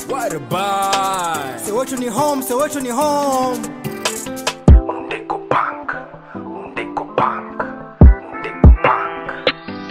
What a buy. Soweto ni home, Soweto ni home. Undeko Punk, Undeko Punk, Undeko Punk.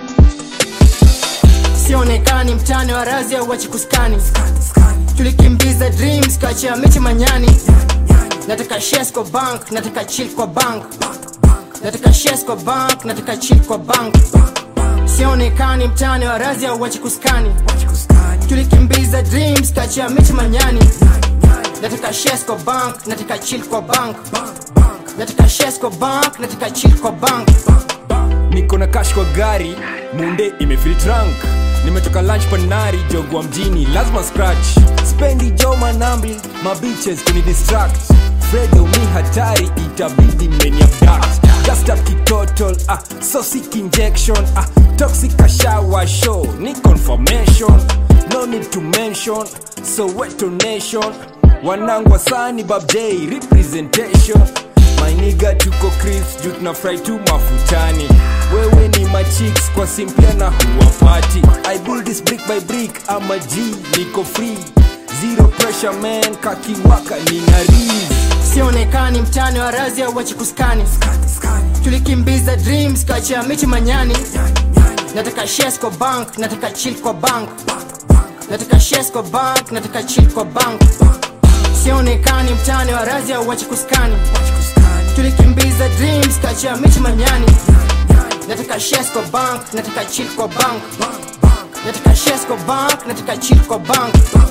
Sionekani mtani wa razi au wachikuskani. Tulikimbiza dreams kachia miti manyani. Nataka shares kwa bank, nataka chill kwa bank. Nataka shares kwa bank, nataka chill kwa bank. Sionekani mtani wa razi au wachikuskani. Tulikimbiza dreams kachia miti manyani. Nataka shares kwa bank, nataka chill kwa bank. Nataka shares kwa bank, nataka chill kwa bank. niko na cash kwa gari munde imefil trunk nimetoka lunch panari jogwa mjini lazima scratch spendi jo manambi mabiches kuni distract fredo mi hatari itabidi meni abduct just up kitotol ah so sick injection ah toxic ashawa show ni confirmation no need to mention so weto nation wanangu wasani bab j representation mainiga tuko crisp juu tunafurahi tu mafutani wewe ni machicks kwa simpia na huwapati i build this brick by brick ama g niko free zero pressure man kakiwaka nina riz sionekani mtani wa razi au wachikuskani tulikimbiza dreams kachia miti manyani nataka shares kwa bank nataka chill kwa bank nataka shares kwa bank nataka chill kwa bank sionekani mtani wa razi au wachikuskani tulikimbiza dreams kachia miti manyani nataka shares kwa bank nataka chill kwa bank nataka shares kwa bank nataka chill kwa bank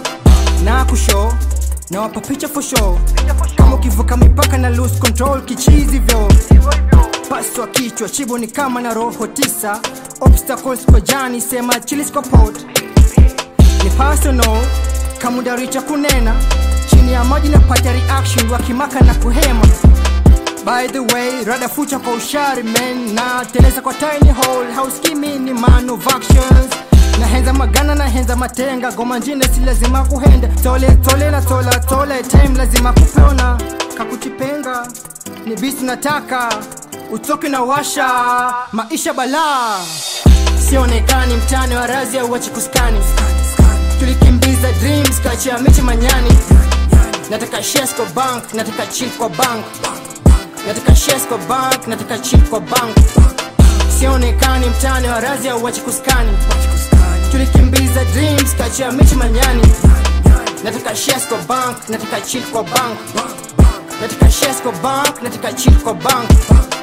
na kushow na wapa picha for show kama ukivuka mipaka na lose control kichizi vyo paswa kichwa chibo ni kama na roho tisa obstacles kwa jani sema chilis kwa pot ni personal kamudaricha kunena chini ya maji na pata reaction wakimaka na kuhema by the way rada fucha kwa ushari men na teleza kwa tiny hole hauskimi ni man of actions na henza magana na henza matenga goma njine si lazima kuhenda tole tole na tola tole time lazima kupona kakutipenga ni bisi nataka utoke na washa maisha balaa sionekani mtani wa razi au wachikuskani tulikimbiza dreams kachia miti manyani nataka shares kwa bank nataka chill kwa bank nataka shares kwa bank nataka chill kwa bank sionekani mtani wa razi au wachikuskani tulikimbiza dreams kachia miti manyani nataka shares kwa bank nataka chill kwa bank nataka shares kwa bank nataka chill kwa bank